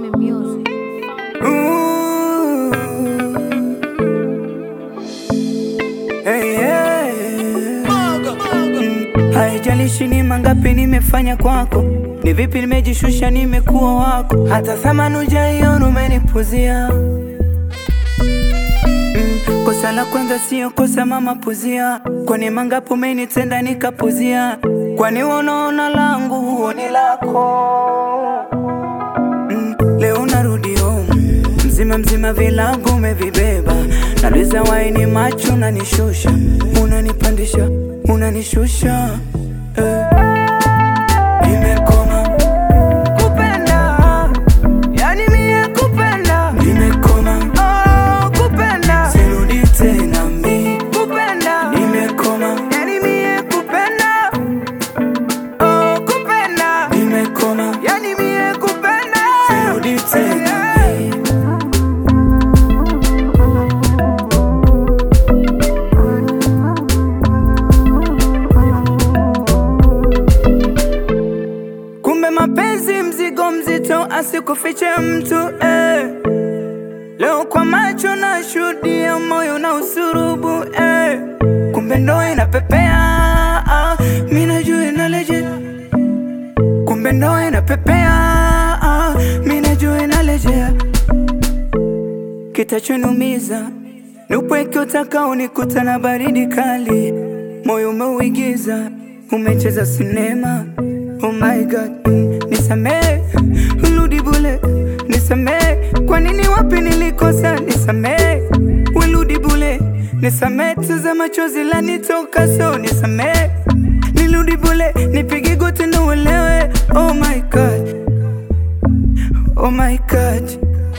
Fami Music. Ooh. Hey, yeah. Mm, Haijalishi ni mangapi nimefanya kwako, ni vipi nimejishusha, nimekuwa wako, hata thamani hujaiona umenipuzia. Mm, Kosa la kwanza sio kosa mama, puzia. Kwani mangapi umenitenda nikapuzia? Kwani unaona langu huoni lako? Mm, Leo narudi home mzima mzima, vilago umevibeba, naliza waini macho, unanishusha, unanipandisha, unanishusha eh. Nimekoma kupenda, yani mie kupenda, nimekoma oh, kupenda, sirudi tena mi kupenda, nimekoma, yani mie kupenda oh, kupenda, nimekoma, yani mie kupenda, sirudi tena mi Kumbe mapenzi mzigo mzito, asikufiche mtu eh. Leo kwa macho na shuhudia, moyo na usurubu eh. Kumbe ndo inapepea ah, mi najua inaleje. Kumbe ndo inapepea ah, mi najua inalejea. Kitachonumiza ni upweke utakao nikuta na baridi kali, moyo umeuigiza, umecheza sinema. Oh my God, mm, nisamee, rudi bule, nisamee, kwa nini wapi nilikosa, nisamee, wirudi bule, nisamee, tuza machozi lanitoka, so nisamee, nirudi bule, nipige goti ndo uelewe. Oh my God, oh my God.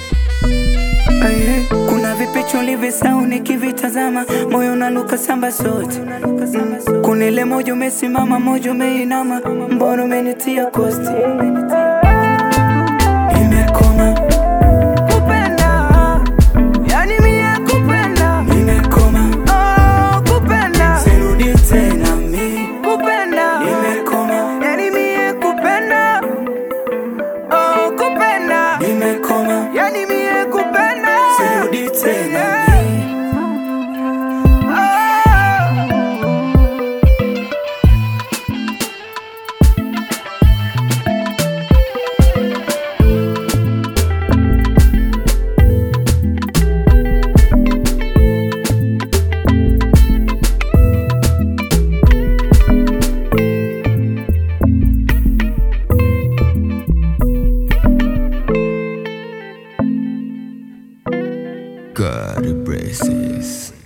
Aye, kuna vipicho livisau nikivitazama, moyo unaluka samba sote. Mm, Kuna ile moja umesimama, moja umeinama, mbona umenitia kosti? Nimekoma kupenda, yani mie kupenda, nimekoma oh, kupenda, sirudi tena mi kupenda, nimekoma, yani mie kupenda oh, kupenda, nimekoma, yani mie kupenda, sirudi tena mi God blesses.